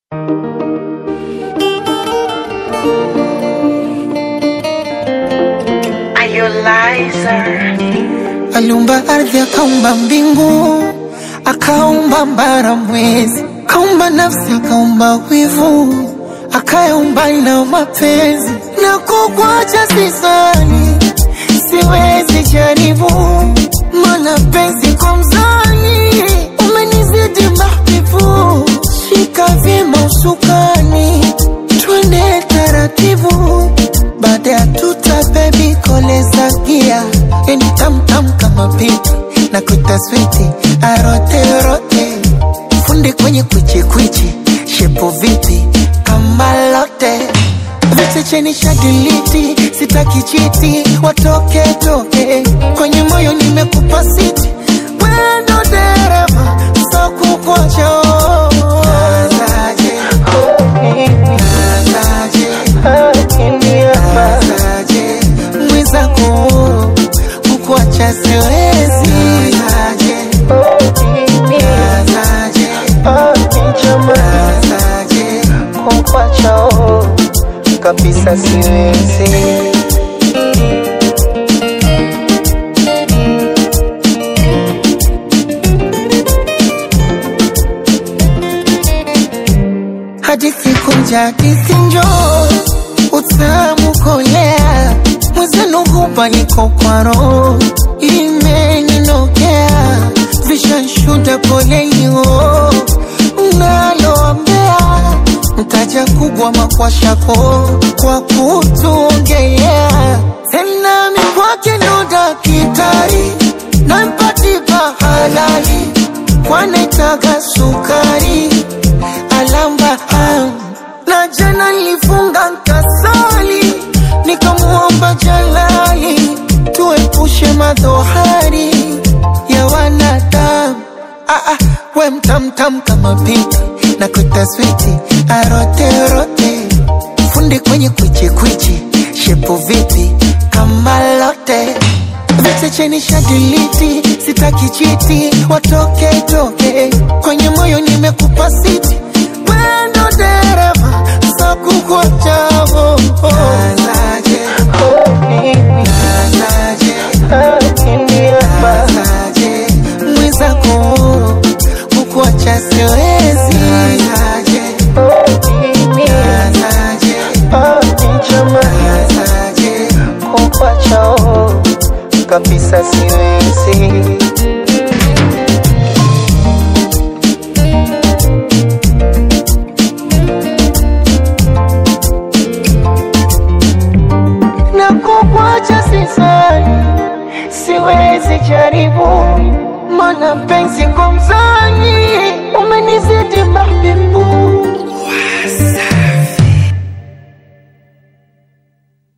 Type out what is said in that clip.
Aliumba ardhi, akaumba mbingu, akaumba mbara, mwezi, akaumba nafsi, akaumba wivu, akayaumba na mapenzi. Na kukwacha sisani, siwezi jaribu, mana penzi kwa mzani, umenizidi mahbibu. Shika vyema usukani, twende taratibu, baada ya tuta bebi koleza gia yani tamtam kama pipi na kuita switi arote rote fundi kwenye kwichi kwichi shepo vipi kama lote viche cheni shadiliti sitaki chiti watoke toke kwenye moyo nimekupa siti wendo dereva so kukocho Nazaje, nazaje, nazaje, mwenzako kukuacha siwezi nazaje, nazaje, nazaje, kukuacha kabisa siwezi hadithi kunja hadithi njoo utamu kolea mwenzenu hupa niko kwa roho imeninokea vishanshuda polelio naloambea mtaja kubwa makwashako kwa kutuongelea tena mikwake ndo dakitari nampatipa halali kwanaitaga sukari alamba am na jana nilifunga nkasali nikamuomba jalali tuepushe madhohari ya wanadamu ah, ah, we mtamtam kama pipi na kuita switi aroterote fundi kwenye kwichikwichi shepo vipi kama lote viche cheni shadiliti sitaki chiti watoke toke kwenye moyo nimekupa siti wendo dereva sakukwachavo nazaje nazaje nazaje mwenzako kukuacha siwezi nazaje nazaje nazaje kukuacha kabisa siwezi na kukwacha sisani, siwezi jaribu, mana penzi kwa mzani umenizidi mahbibu